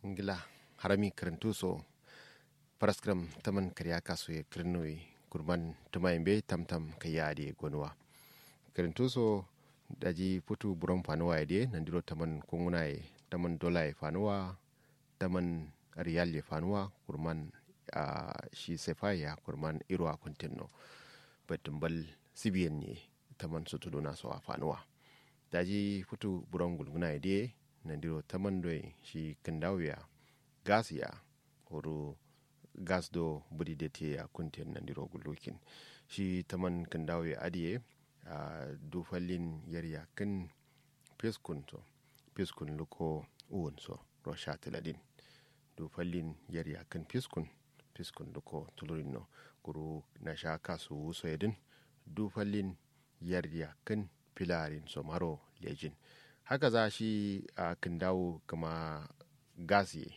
ngila harami karantu so paraskram taman karya kaso ye kirnoi kurban tumayin be tamtam kaya de gonwa karantu so daji putu buron fanuwa ya de nandiro taman kunguna ye taman dola ya fanuwa taman riyal ya fanuwa kurman a shi sefa ya kurman irwa kuntinno batumbal sibiyan ne taman su tuduna so a fanuwa daji putu buron gulguna ya de nandiro taman doi shi kandawiya gas ya horo gas do budi da te ya kuntin nandiro gulukin shi taman kandawiya adiye a dufallin yarya kan fiskun so fiskun luko uwun so rosha tiladin dufallin yarya kan fiskun fiskun luko tulurin no guru na sha kasu wuso yadin dufallin yarya kan filarin so maro lejin haka za shi a kan dawo kama gas ye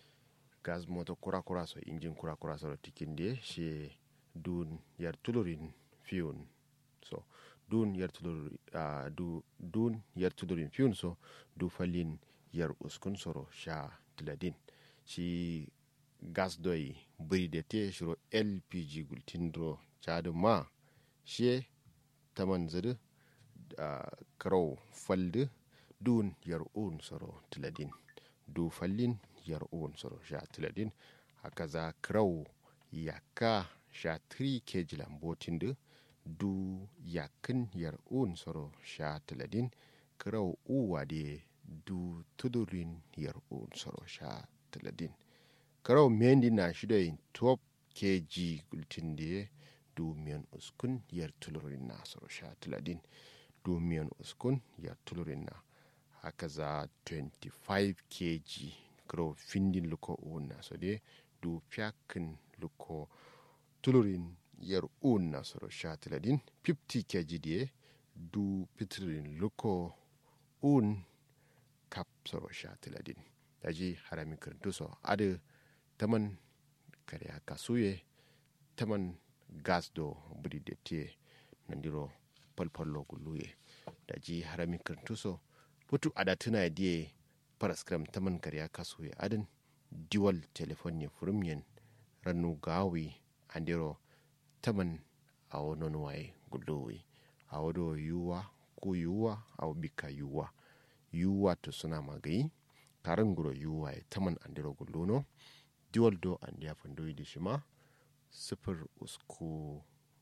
gas moto kura-kura so injin kura-kura so tikin de shi dun yar tulurin fiyun so dun yar tulurin uh, du, dun yar tulurin fiyun so du falin yar uskun soro sha tiladin shi gas doi biri da te shiro lpg gultindro chadu ma shi taman zuru uh, karau faldu dun yar un soro tiladin du fallin yar un soro sha tiladin haka za krau yaka sha 3 kg lambotin du du yakin yar un soro sha tiladin krau uwa de du tudurin yar un soro sha tiladin krau mendi na shida yin 12 kg gultin de du miyan uskun yar tulurin na soro sha tiladin du miyan uskun yar tulurin na haka za 25 kg kro findin luko una so de du fiyakin luko tulurin yar una soro shatiladin 50 kg de du pitrin luko un kap soro shatiladin daji harami kirintu so adu taman kare kasuye taman gas do budi de te nandiro palpallo guluye daji harami kirintu so putu ada tuna die paraskram taman karya kaso ya adin diwal telefon ya furumyen rannu gawi andiro taman a wani waye gudowi a wado yuwa ko yuwa a bika yuwa yuwa to suna magayi karin guro yuwa ya taman andiro gulono diwal do an ya fandoyi da shi ma sifir usku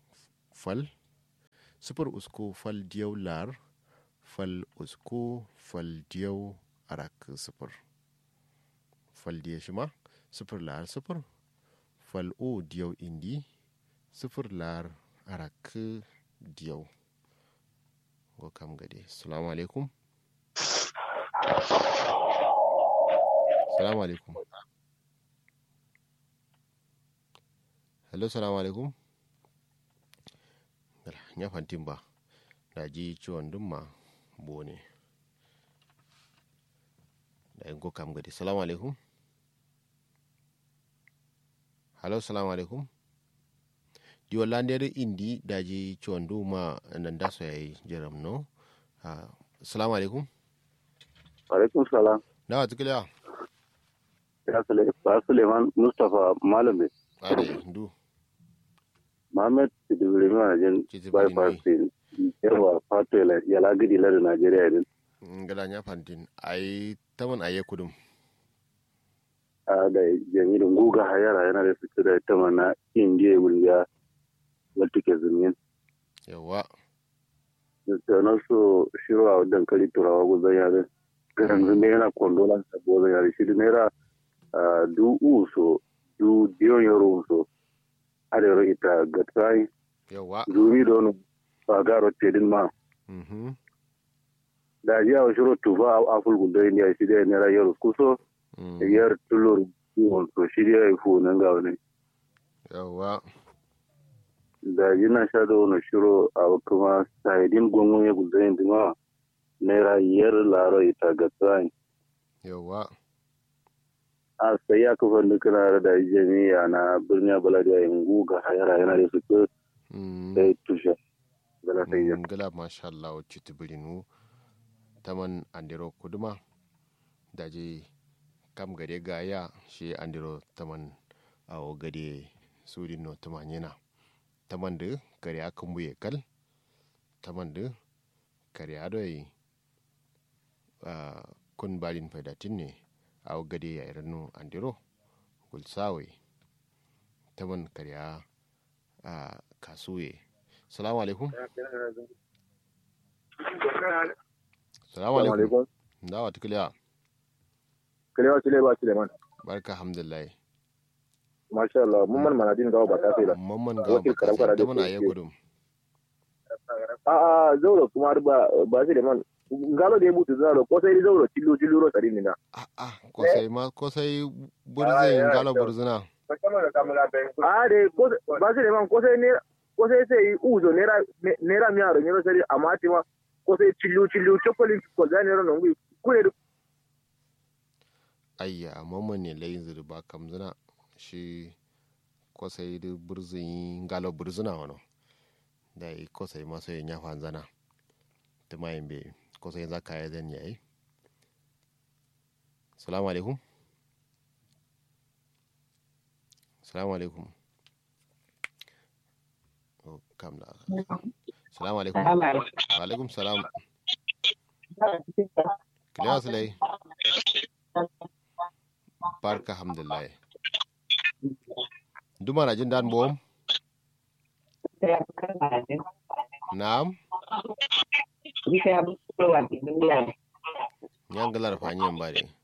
fal sifir usku fal diyau lar fal usko fal diyau arak sifir fal diya shi ma sifir lar sifir fal o diyau indi sifir lar arak diyau go kam gade salamu alaikum salamu alaikum hello salamu alaikum ya fantin ba na ji ciwon dumma bone da yin kam gadi salamu alaikum halo salamu alaikum di wallandere indi daji ciwon duma nan da so yayi jaram no salamu alaikum alaikum salam na tukiliya ya sule ba suleiman mustapha malami are du Mohammed Sidibiri Majin bypass din yawa fato ya lagidi lada Najeriya din. ngala nya fantin ai taman aye kudum A da jami'in guga hayara yana da su da ta mana indiya wulga wata ke zumin. yawa Da na so shiro a dankali turawa guzan yare. Garan zume yana kondola ta gozan yare shi da naira du uso du diyon yaro uso. Arewa ita gatsai yawa zumi don ba garo tedin ma. mhm da ji a shiro tufa a fulgun da indiya shi da nera yaro kuso mm, yar tulur kiwon so shi da ya fu nan ga wani yawa da ji na sha da wani shiro a kuma sahidin gongon ya guda yin dima naira yar laro ita ga tsayin yawa a sai ya kafa nukuna da jami'a na birnin baladiya yin guga hayara yana da su mm, da ya tushe gala sai ya ngala masha Allah wacce tibirinu taman andiro kuduma daje kam gade gaya shi andiro taman awo gade sudin no tumanyina taman da kare akan buye kal taman da kare adoi kun balin faidatin ne awo gade ya iranu andiro gulsawe taman kare a kasuye salamu alaikum salamu alaikum dawa tukiliya kalewa sile ba suleiman barka alhamdulillah masha Allah mun man manadin gawa ba ta sai da mamman ga ba ta mana ayi gudum a a zauro kuma ba ba suleiman ngalo da ya mutu zauro ko sai zauro cillo cillo ro tsari na a a ko sai ma ko sai burzin ngalo burzina a de ko ba suleiman ko sai ne ko sai sai uzo nera nera mi aro nyoro sai amma ti ma ko sai cillo cillo chocolate ko da nero no ngui ko ayya mamman ne layin zirba kamzina shi kwasai da burzin galo burzina wano da yi kwasai masu yin ya fanzana ta mayin bai kwasai za ka yi zan yayi salamu alaikum salamu alaikum kam da salamu alaikum alaikum salam kiliya su lai barka alhamdulillah duma na jin dan bom na'am yan galar fanyen ba de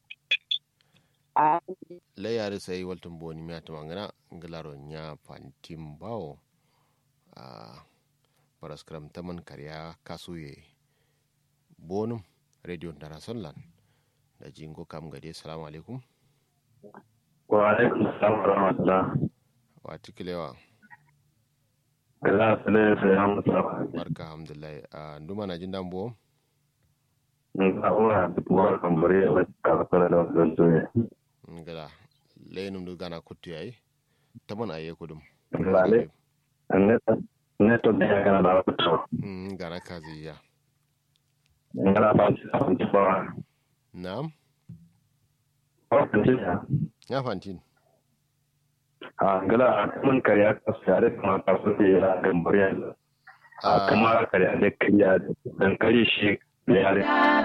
la yare sai waltun boni mi atuma ngana galaro nya fantim bawo a paraskram taman karya kasuye bonum radio international da jingo kam gade salamu alaikum wa alaikum salam wa rahmatullah wa tikilewa Allah sale sai ya mutu barka alhamdulillah a nduma na jin dambo nga ora tuwa kambare wa ka kala da wasu ne ngala lenum du gana kuttu yayi taman aye kudum Vale. ne ne to da kana da wasu mm gana kazi ya ngala ba shi da wasu ba na'am ko kan shi ya ya fantin a ngala mun kariya ka sare kuma ka so da ya kambare a kuma kariya da kariya dan kare shi da yare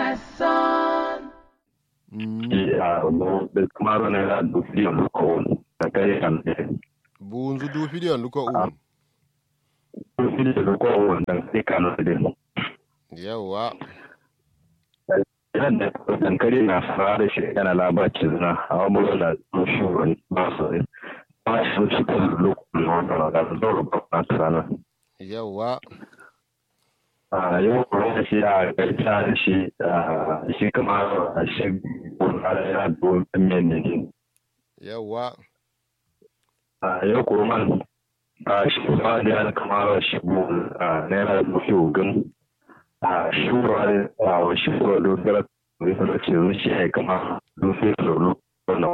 mm ya no da kuma ro ne da du fi mu ko da kare kan da bunzu du fidiyon luko un du fi da ko wannan sai kan da yawa yadda dankali na fara da shi yana labacin na a wani da shugaban ba su ba shi su kan lokacin wanda da zoro ba na tsana yawa a yau kuma da shi a gaita da shi a shi kama a shi kuma da yana don men ne yawa a yau kuma a shi kuma da yana kama shi a naira mafi ogun a shura a shura dogara da ce zuciya ya kama rufe tsoro wannan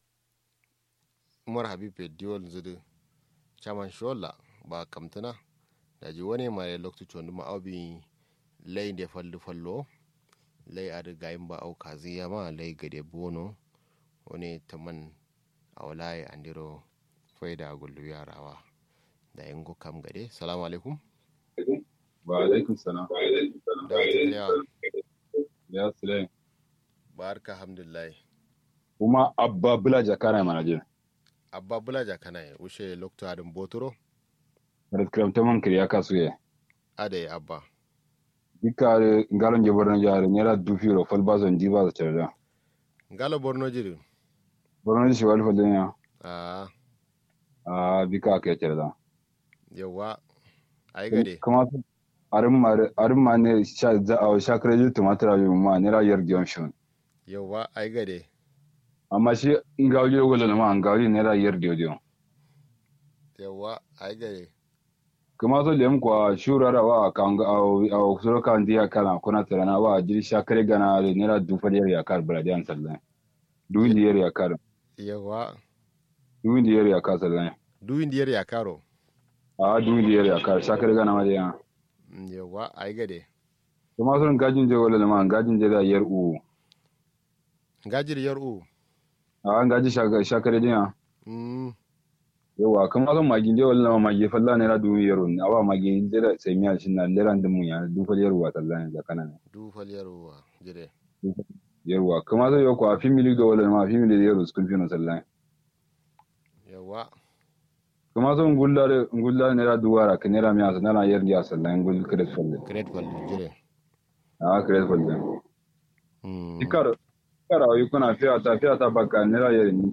umar habib diwol zudu chaman shola ba kamtana da ji wani mai lokacin chondu ma aubi lay de fallu fallo lay adu gayin ba au kazi ma lay gade bono wani taman awlai andiro faida gullu yarawa da yango kam gade salamu alaikum wa alaikum salam da ya ya sule barka alhamdulillah kuma abba bula jakana mana je abba bulaja kana wuce lokto adin botoro red kram taman kriya kasuye ade abba dikare ngalon je borno jare nyara dufiro fal bazon diba za cerda ngalo borno jiri borno shi wal fal dunya a a bika ke cerda yawa ai gade kuma arin mare arin ma ne sha za a sha kreju tumatura yu ma nyara yer gyonshon yawa ai gade amma shi ngawli wala na ma ngawli nyara yer dio yawa ai gade kuma so lem kwa shurara wa kanga au au suro kan dia kana kuna tarana wa jiri sha kare gana da nyara dufa yer ya kar bradian sallan duwin yer ya kar yawa duwin yer ya kar sallan duwin diyar ya karo a duwin yer ya kar sha kare gana ma dia Mm, yawa ai gade kuma sun gajin je wala ma gajin je da yer u ngajir yar u a an gaji shakare dinya mm yawa kuma zan magi je wallan magi falla ne ra du yaro ne awa magi jira sai miya shin na leran dum ya du fal yarwa tallan da kana ne du fal yarwa jire yarwa kuma zai yau ko a fimili ga wallan ma fimili da yaro school fino sallan yawa kuma zan gulla da gulla ne ra duwara ka ne ra miya sana yar ya sallan gul kret falle great fal jire a kret falle mm ikar ikar ayi kuna fiya ta fiya ta baka ne ra yar ni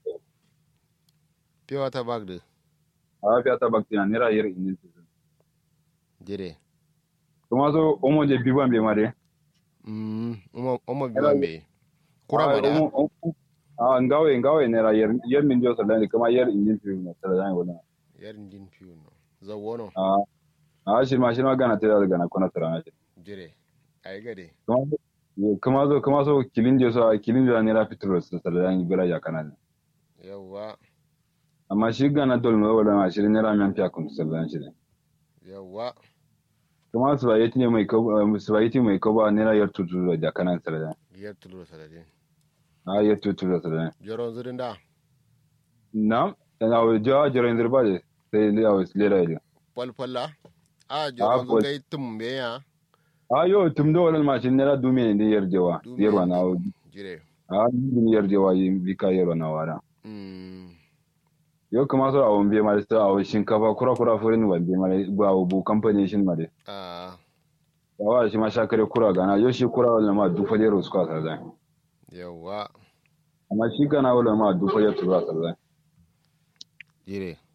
pure ta bag de a fiya ta baka ne ra yar ni jire kuma zo omo je biban be mare mm omo omo biwambe kura ma da a ngawe ngawe ne ra yer yer min jo sallan kuma yer injin fi na sallan wala yar din piu no zawono a a shi ma shi ma gana tira gana kuna tira na shi jire ai gade kuma kuma zo kuma zo kilin je so kilin jo ne ra fitro sallan bira ya kana ne yawa amma shi gana dol no wala ma shi ne ra men fiya kun sallan shi ne yawa kuma su ba yati ne mai ko su ba yati mai ko ba ne ra yer tutu da kana sallan yar tulur saladin a yer tutu da sallan joron zirin da na na wa jo jero indir ba je sai le awas le ra ile falfalla a joron fal- zugai tumbe ya a yo tum do wala ma shi ne ra dume ne yerjewa Dume yerwa na jire a ni yerjewa yi bika yerwa na wara mm yo kuma so awon biye ma da awon shinkafa kura kura furin wa biye ma ba bu company shin ma de a yawa shi ma shakare kura gana yo shi kura wala ma du fale ro suka sarda yawa amma shi gana wala ma du fale tura sarda jire